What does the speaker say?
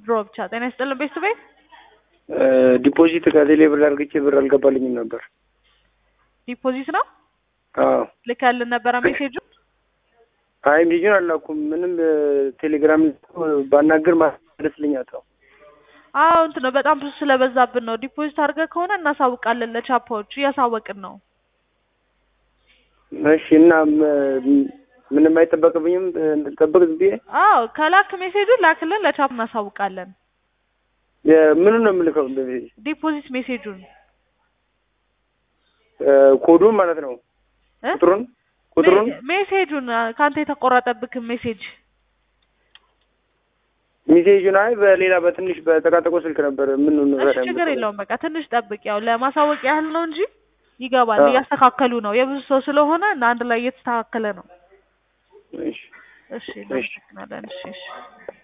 ዊዝድሮ ብቻ። ጤና ይስጥልን ቤት ቤት ዲፖዚት ከቴሌ ብር አድርግቼ ብር አልገባልኝም ነበር። ዲፖዚት ነው አዎ ልከልን ነበረ ሜሴጁ። አይ ልጁን አላኩም። ምንም ቴሌግራም ባናገር ማለስልኝ አጣው። አዎ እንትን ነው በጣም ብዙ ስለበዛብን ነው። ዲፖዚት አድርገህ ከሆነ እናሳውቃለን ለቻፓዎች እያሳወቅን ነው። እሺ እና ም- ምንም አይጠበቅብኝም እንድጠበቅ ዝም ብዬ አዎ ከላክ ሜሴጁን ላክልን ለቻፕ እናሳውቃለን። ምኑን ነው የምልከው? እንደዚህ ዲፖዚት ሜሴጁን ኮዱን ማለት ነው እ? ቁጥሩን ቁጥሩን ሜ- ሜሴጁን ከአንተ የተቆረጠብክን ሜሴጅ ሚሴጁን አይ በሌላ በትንሽ በጠቃጠቆ ስልክ ነበር። ምን እሺ ችግር የለውም በቃ ትንሽ ጠብቅ። ያው ለማሳወቅ ያህል ነው እንጂ ይገባል። አዎ። እያስተካከሉ ነው። የብዙ ሰው ስለሆነ እና አንድ ላይ እየተስተካከለ ነው። እሺ እሺ እናመሰግናለን። እሺ እሺ